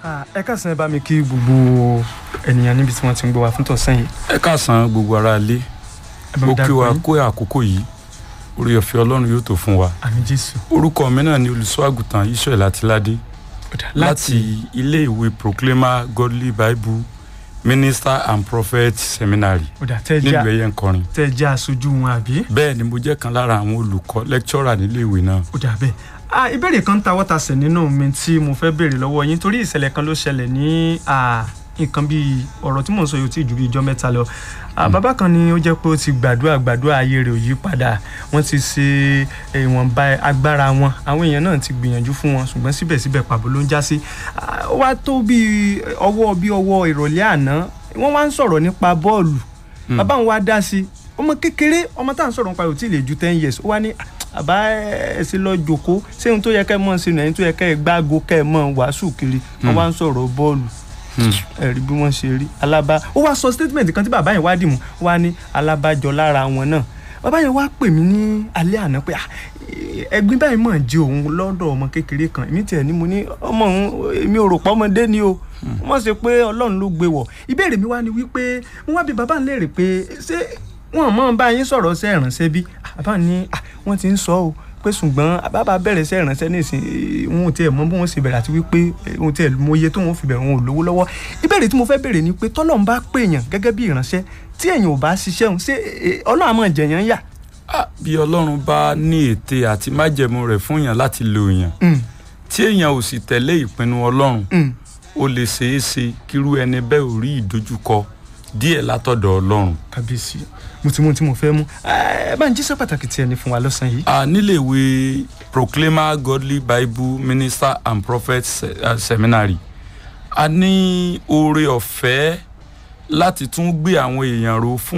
ẹ káàsán ẹ bá mi kí gbogbo ènìyàn níbi tí wọ́n ti ń gbọ́ wa fún tọ̀sán yìí. ẹ káàsán gbogbo ara ilé ẹ bá mi ó kí dárúkọ wa yín. kó àkókò yìí orí ọ̀fẹ́ ọlọ́run yóò tó fún wa àmín jésù. orúkọ mi náà ni olùṣọ́ àgùntàn israel àtìládé Ọ̀dà, láti ilé ìwé proclaimer godly bible minister and prophet seminary ọ̀dà tẹ́ ẹ nílùú jẹ́ ẹ̀yẹ nkọrin tẹ́ ẹ jẹ́ aṣojú wọn àbí. bẹ́ẹ̀ ni mo jẹ́ kan lára àwọn olùkọ́ lecturer nílé ìwé náà ọ̀dà bẹ́ẹ̀. Ah, ìbéèrè kan ta wọ́tasẹ̀ nínú mi tí mo fẹ́ béèrè lọ́wọ́ yín torí ìṣẹ̀lẹ̀ kan ló ṣẹlẹ̀ ní ah, nǹkan bíi ọ̀rọ̀ tí mò ń sọ yìí ó ti ju bíi ijọ́ mẹ́ta lọ. Ah, bàbá kan ni ó jẹ́ pé ó ti gbàdúrà gbàdúrà ayé rẹ̀ ò yí padà wọ́n ti ṣe ìwọ̀nba agbára wọn àwọn èèyàn náà ti gbìyànjú fún wọn ṣùgbọ́n síbẹ̀síbẹ̀ pàbó ló ń já sí. Ah, ó wá tó bíi ọwọ́ bíi ọwọ́ ìrọ̀lẹ́ àná wọ́n wá ń sọ̀rọ̀ nípa bọ́ọ̀lù bàbá wọn wá dá sí i ọmọ kékeré ọmọ tá à ń sọ̀rọ̀ nípa rẹ̀ ò tí ì lè ju ten years ó wá ní àbá ẹ sì lọ jòkó ṣé ohun tó yẹ kẹ́ ẹ mọ̀ sínú ẹ̀yìn tó yẹ kẹ́ ẹ gbágo kẹ́ ẹ mọ̀ wàásù kiri wọ́n wá ń sọ̀rọ̀ bọ́ọ̀lù ẹ̀rí bí wọ́n ṣe rí alábá ó wá sọ statement kan tí bàbá yẹn wá dì mú ó wá ní alábàjọ lára wọn náà bàbá yẹn wá pè mí ní alẹ́ àná pé "Ah, ẹ̀gbin báyìí mọ̀ jẹ́ òun lọ́dọ̀ ọmọ kékeré kan èmi tiẹ̀ ní mo ní ọmọ òun èmi ò rò pọ́ ọmọdé ni o wọ́n ṣe pé ọlọ́run ló gbé wọ̀ ìbéèrè mi wá ni wípé mo wá bí bàbá ń léèrè pé ṣé wọn mọ̀ bá yín sọ̀rọ̀ ṣe ìrànṣẹ́ bí bàbá ní "Ah, wọ́n ti ń sọ o pé ṣùgbọ́n bàbá bẹ̀rẹ̀ ṣe ìrànṣẹ́ nísìn wọn ò tiẹ̀ mọ bí wọ́n ṣe bẹ̀rẹ̀ àti wípé wọn ò tiẹ̀ mọ iye tó wọn fi bẹ̀rẹ̀ wọn ò lówó lọ́wọ́ ìbéèrè tí mo fẹ́ béèrè ni pé tọ́lọ́run bá pèèyàn gẹ́gẹ́ bí ìrànṣẹ́ tí èèyàn ò bá ṣiṣẹ́ òun ṣé eh, ọlọ́run àmọ́ jẹ̀yàn yà. Ah, bí ọlọ́run bá ní ète àti májẹ̀mú rẹ̀ fún èèyàn láti lo èèyàn Mm, tí èèyàn ò sì tẹ̀lé ìpinnu ọlọ́run mm. ó lè ṣeé ṣe kírú ẹni bẹ́ẹ̀ ò rí ìdojúkọ díẹ̀ látọ̀dọ̀ ọlọ́run kábíyèsí mo ti mú ohun tí mo fẹ́ mú ẹ bá ń jíṣẹ́ pàtàkì tí ẹni fún wa lọ́sàn yìí. a nílé ìwé proclaimer godly bible minister and prophet se- uh, seminary a ní oore ọ̀fẹ́ láti tún gbé àwọn èèyàn ró fún